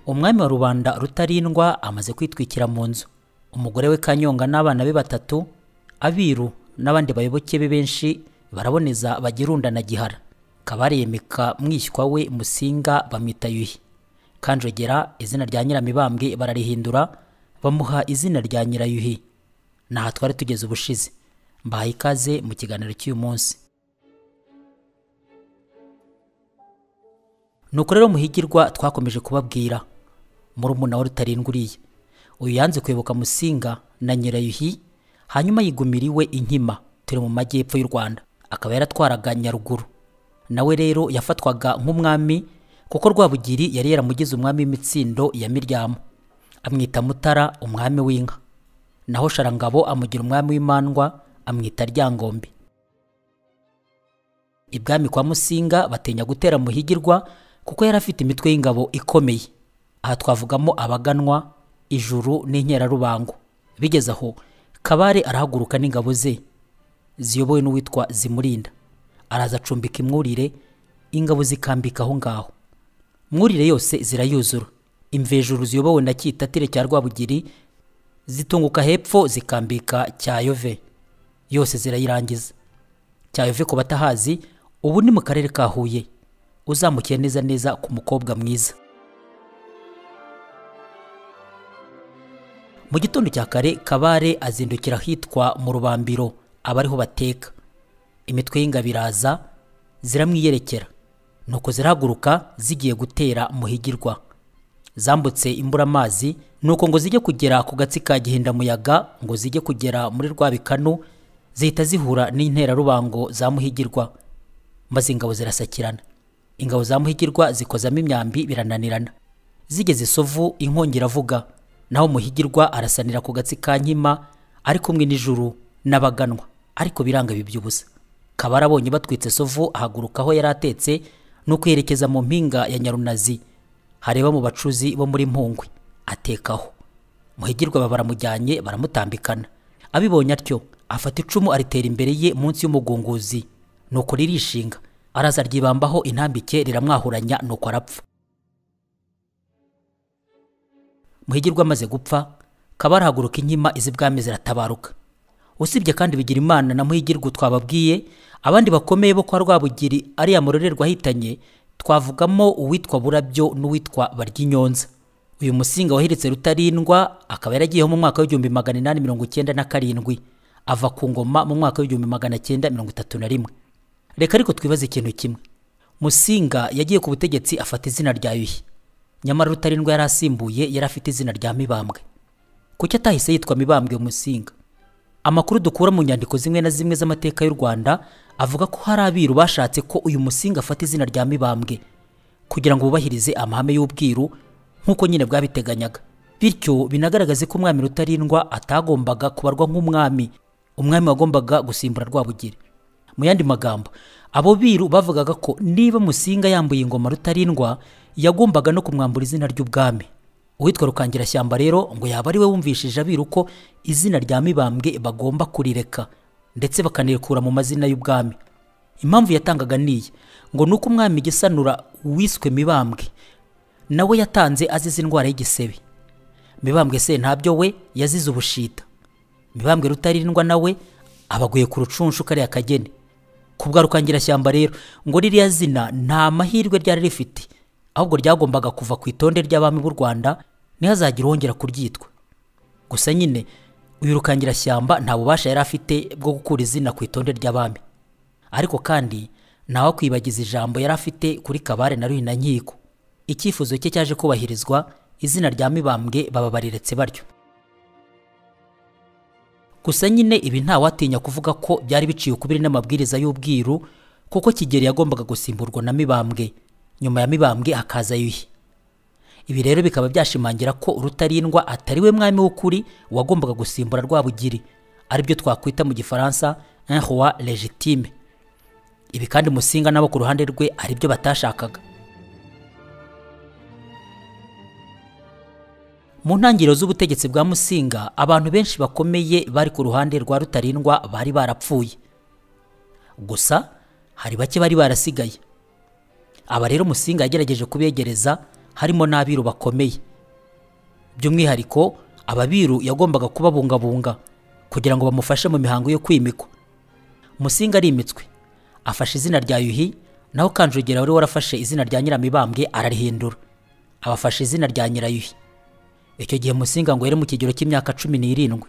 umwami wa rubanda rutarindwa amaze kwitwikira mu nzu umugore we kanyonga n'abana be batatu abiru n'abandi bayoboke be benshi baraboneza bagirunda na gihara kabare yemeka mwishywa we musinga bamwita yuhi kanjogera izina rya nyiramibambwe bararihindura bamuha izina rya nyirayuhi ni aha twari tugeze ubushize mbahaye ikaze mu kiganiro cy'uyu munsi ni uko rero muhigirwa twakomeje kubabwira murumuna we rutarindwa uriye uyu yanze kwibuka musinga na nyirayuhi hanyuma yigumiriwe inkima turi mu majyepfo y'u rwanda akaba yaratwaraga nyaruguru nawe rero yafatwaga nk'umwami kuko rwabugiri yari yaramugize umwami w'imitsindo ya miryamo amwita mutara umwami w'inka naho sharangabo amugira umwami w'imandwa amwita ryangombe ibwami kwa musinga batinya gutera muhigirwa kuko yari afite imitwe y'ingabo ikomeye aha twavugamo abaganwa ijuru n'inkerarubango bigeze aho kabare arahaguruka n'ingabo ze ziyobowe n'uwitwa zimurinda araza acumbika imwurire ingabo zikambika aho ngaho mwurire yose zirayuzura imvejuru ziyobowe na kitatire cya rwabugiri zitunguka hepfo zikambika cyayove yose zirayirangiza cyayove ku batahazi ubu ni mu karere ka huye uzamukiye neza neza ku mukobwa mwiza mu gitondo cya kare kabare azindukira ahitwa mu rubambiro aba ariho bateka imitwe y'ingabo iraza ziramwiyerekera nuko zirahaguruka zigiye gutera muhigirwa zambutse imburamazi nuko ngo zijye kugera ku gatsi ka gihindamuyaga ngo zijye kugera muri rwabikanu zihita zihura n'interarubango za muhigirwa maze ingabo zirasakirana ingabo za muhigirwa zikozamo imyambi birananirana zigeze isovu inkongi iravuga naho muhigirwa arasanira ku gatsi ka nkima ari kumwe n'ijuru n'abaganwa ariko biranga bibyubusa kaba arabonye batwitse sovu ahaguruka aho yari atetse nuko yerekeza mu mpinga ya nyarunazi hareba mu bacuzi bo muri mpungwe atekaho muhigirwa baba baramujyanye baramutambikana abibonye atyo afata icumu aritera imbere ye munsi y'umugunguzi nuko ririshinga araza ryibambaho intambike riramwahuranya nuko arapfa muhigirwa amaze gupfa kaba arahaguruka inkima izi bwami ziratabaruka usibye kandi bigira imana na muhigirwa twababwiye abandi bakomeye bo kwa rwabugiri ariya murorerwa ahitanye twavugamo uwitwa burabyo n'uwitwa baryinyonza uyu musinga wahiritse rutarindwa akaba yaragiyeho mu mwaka w'igihumbi magana inani mirongo icyenda na karindwi ava ku ngoma mu mwaka w'igihumbi magana cyenda mirongo itatu na rimwe reka ariko twibaze ikintu kimwe musinga yagiye ku butegetsi afata izina rya yuhi nyamara rutarindwa yari asimbuye yari afite izina rya mibambwe kuki atahise yitwa mibambwe musinga amakuru dukura mu nyandiko zimwe na zimwe z'amateka y'u rwanda avuga ko hari abiru bashatse ko uyu musinga afata izina rya mibambwe kugira ngo bubahirize amahame y'ubwiru nk'uko nyine bwabiteganyaga bityo binagaragaze ko umwami rutarindwa atagombaga kubarwa nk'umwami umwami wagombaga gusimbura rwabugiri mu yandi magambo abo biru bavugaga ko niba musinga yambuye ingoma rutarindwa yagombaga no kumwambura izina ry'ubwami uwitwa rukangirashyamba rero ngo yaba ari we wumvishije abiru ko izina rya mibambwe bagomba kurireka ndetse bakanirekura mu mazina y'ubwami impamvu yatangaga niyi ngo ni uko umwami gisanura wiswe mibambwe nawe yatanze azize indwara y'igisebe mibambwe se ntabyo we yazize ubushita mibambwe rutarindwa nawe abaguye ku rucunshu kariya kageni kubwa rukangirashyamba rero ngo ririya zina nta mahirwe ryari rifite ahubwo ryagombaga kuva ku itonde ry'abami b'u Rwanda ntihazagire wongera kuryitwa gusa nyine uyu rukangirashyamba nta bubasha yari afite bwo gukura izina ku itonde ry'abami ariko kandi ntawe kwibagiza ijambo yari afite kuri kabare na ruhina nkiko icyifuzo cye cyaje kubahirizwa izina rya mibambwe baba bariretse baryo gusa nyine ibi ntawatinya kuvuga ko byari biciye ukubiri n'amabwiriza y'ubwiru kuko kigeli yagombaga gusimburwa na mibambwe nyuma ya mibambwe hakaza yuhi ibi rero bikaba byashimangira ko rutarindwa atari we mwami w'ukuri wagombaga gusimbura rwabugiri aribyo twakwita mu gifaransa un roi legitime ibi kandi musinga nabo ku ruhande rwe aribyo batashakaga mu ntangiriro z'ubutegetsi bwa musinga abantu benshi bakomeye bari ku ruhande rwa rutarindwa bari barapfuye gusa hari bake bari barasigaye aba rero musinga yagerageje kubegereza harimo n'abiru bakomeye by'umwihariko ababiru yagombaga kubabungabunga kugira ngo bamufashe mu mihango yo kwimikwa musinga arimitswe afashe izina rya yuhi naho kanjogera wari warafashe izina rya nyiramibambwe ararihindura abafashe izina rya nyirayuhi icyo gihe musinga ngo yari mu kigero cy'imyaka cumi n'irindwi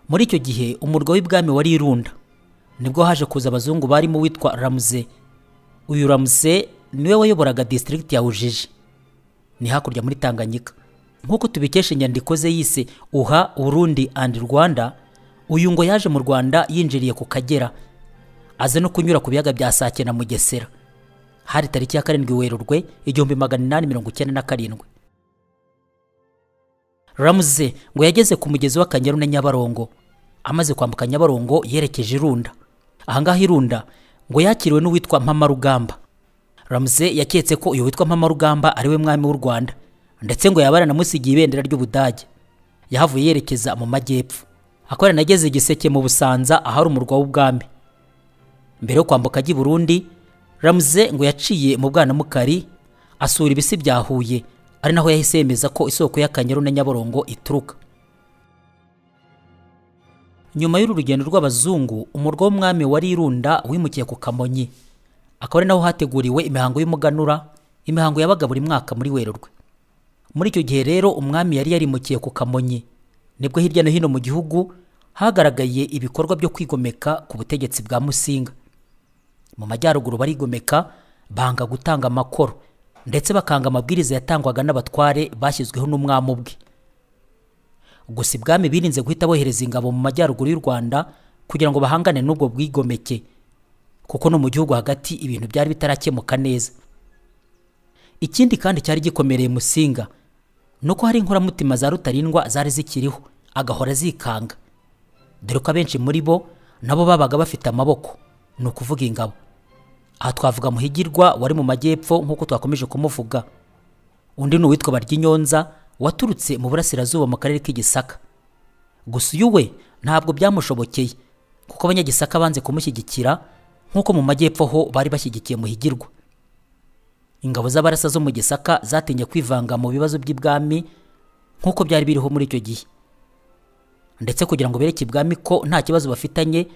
muri icyo gihe umurwa w'ibwami wari irunda nibwo haje kuza abazungu barimo uwitwa ramuze uyu ramuze niwe wayoboraga disitirigiti ya ujiji ni hakurya muri tanganyika nk'uko tubikesha inyandiko ze yise uha urundi andi rwanda uyu ngo yaje mu rwanda yinjiriye ku kagera aze no kunyura ku biyaga bya sake na mugesera hari tariki ya karindwi werurwe igihumbi magana inani mirongo icyenda na karindwi ramuze ngo yageze ku mugezi w'akanyaru na nyabarongo amaze kwambuka nyabarongo yerekeje irunda ahangaha irunda ngo yakiriwe n'uwitwa mpamarugamba ramuze yaketse ko uyu witwa mpamarugamba ari we mwami w'u rwanda ndetse ngo yaba yaranamusigiye ibendera ry'ubudage yahavuye yerekeza mu majyepfo akaba yaranageze igiseke mu busanza ahari umurwa w'ubwami mbere yo kwambuka ajya i burundi ramuze ngo yaciye mu bwanamukari asura ibisi bya huye ari naho yahise yemeza ko isoko y'akanyaru na nyabarongo ituruka nyuma y'uru rugendo rw'abazungu umurwa w'umwami wari irunda wimukiye ku kamonyi akaba ari naho hateguriwe imihango y'umuganura imihango yabaga buri mwaka muri werurwe muri icyo gihe rero umwami yari yarimukiye ku kamonyi nibwo hirya no hino mu gihugu hagaragaye ibikorwa byo kwigomeka ku butegetsi bwa musinga mu majyaruguru barigomeka banga gutanga amakoro ndetse bakanga amabwiriza yatangwaga n'abatware bashyizweho n'umwami ubwe gusa ibwami birinze guhita bohereza ingabo mu majyaruguru y'u rwanda kugira ngo bahangane n'ubwo bwigomeke kuko no mu gihugu hagati ibintu byari bitarakemuka neza ikindi kandi cyari gikomereye musinga ni uko hari inkoramutima za rutarindwa zari zikiriho agahora zikanga dore ko abenshi muri bo nabo babaga bafite amaboko ni ukuvuga ingabo aha twavuga muhigirwa wari mu majyepfo nk'uko twakomeje kumuvuga undi ni uwitwa baryinyonza waturutse mu burasirazuba mu karere k'igisaka gusa uyu we ntabwo byamushobokeye kuko abanyagisaka banze kumushyigikira nk'uko mu majyepfo ho bari bashyigikiye muhigirwa ingabo z'abarasa zo mu gisaka zatinye kwivanga mu bibazo by'ibwami nk'uko byari biriho muri icyo gihe ndetse kugira ngo bereke ibwami ko nta kibazo bafitanye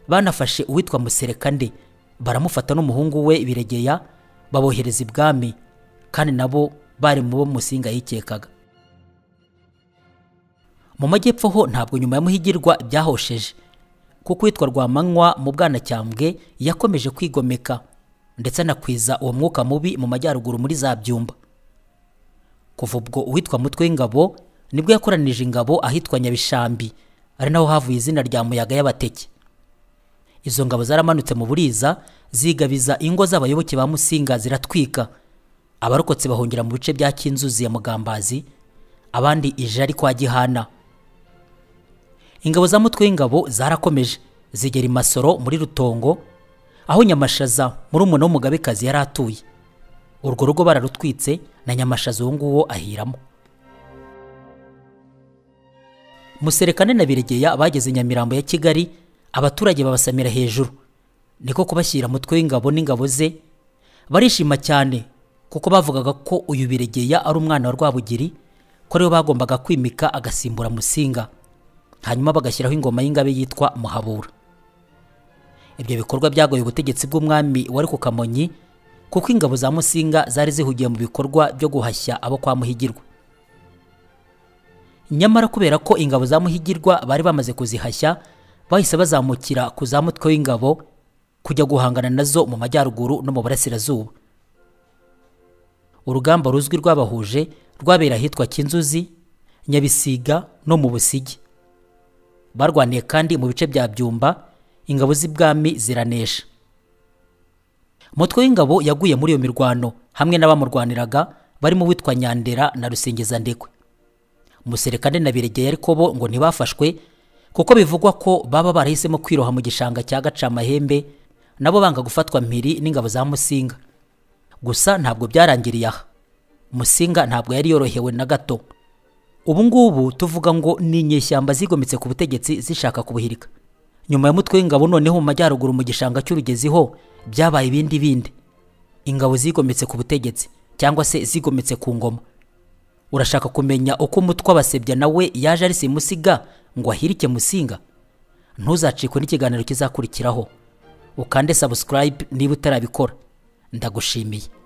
banafashe uwitwa muserekande baramufata n'umuhungu we biregeya babohereza ibwami kandi nabo bari mu bo musinga yikekaga mu majyepfo ho ntabwo nyuma ya muhigirwa byahosheje kuko uwitwa rwamanywa mu bwanacyambwe yakomeje kwigomeka ndetse anakwiza uwo mwuka mubi mu majyaruguru muri za byumba kuva ubwo uwitwa mutwe w'ingabo nibwo yakoranije ingabo ahitwa nyabishambi ari naho havuye izina rya muyaga y'abateke izo ngabo zaramanutse mu buriza zigabiza ingo z'abayoboke ba musinga ziratwika abarokotse bahungira mu bice bya kinzuzi ya mugambazi abandi ijari kwa gihana ingabo za mutwe w'ingabo zarakomeje zigera i masoro muri rutongo aho nyamashaza muri umuna w'umugabekazi yari atuye urwo rugo bararutwitse na nyamashaza uwo nguwo ahiramo muserekane na biregeya bageze nyamirambo ya kigali abaturage babasamira hejuru niko kubashyira mutwe w'ingabo n'ingabo ze barishima cyane kuko bavugaga ko uyu biregeya ari umwana wa rwabugiri ko ariwe bagombaga kwimika agasimbura musinga hanyuma bagashyiraho ingoma y'ingabe yitwa muhabura ibyo bikorwa byagoye ubutegetsi bw'umwami wari ku kamonyi kuko ingabo za musinga zari zihugiye mu bikorwa byo guhashya abo kwa muhigirwa nyamara kubera ko ingabo za muhigirwa bari bamaze kuzihashya bahise bazamukira ku za mutwe w'ingabo kujya guhangana nazo mu majyaruguru no mu burasirazuba urugamba ruzwi rwabahuje rwabera ahitwa kinzuzi nyabisiga no mu busigi barwaniye kandi mu bice bya byumba ingabo z'ibwami ziranesha mutwe w'ingabo yaguye muri iyo mirwano hamwe n'abamurwaniraga barimo uwitwa nyandera na rusingizandekwe muserekane na biregeye ariko bo ngo ntibafashwe kuko bivugwa ko baba barahisemo kwiroha mu gishanga cya gacamahembe nabo banga gufatwa mpiri n'ingabo za musinga gusa ntabwo byarangiriye aha musinga ntabwo yari yorohewe na gato ubu ngubu tuvuga ngo ni inyeshyamba zigometse ku butegetsi zishaka kubuhirika nyuma ya mutwe w'ingabo noneho mu majyaruguru mu gishanga cy'urugezi ho byabaye ibindi bindi ingabo zigometse ku butegetsi cyangwa se zigometse ku ngoma urashaka kumenya uko umutwe w'abasebya nawe yaje ari simusiga ngo ahirike musinga ntuzacikwe n'ikiganiro kizakurikiraho ukande subscribe niba utarabikora ndagushimiye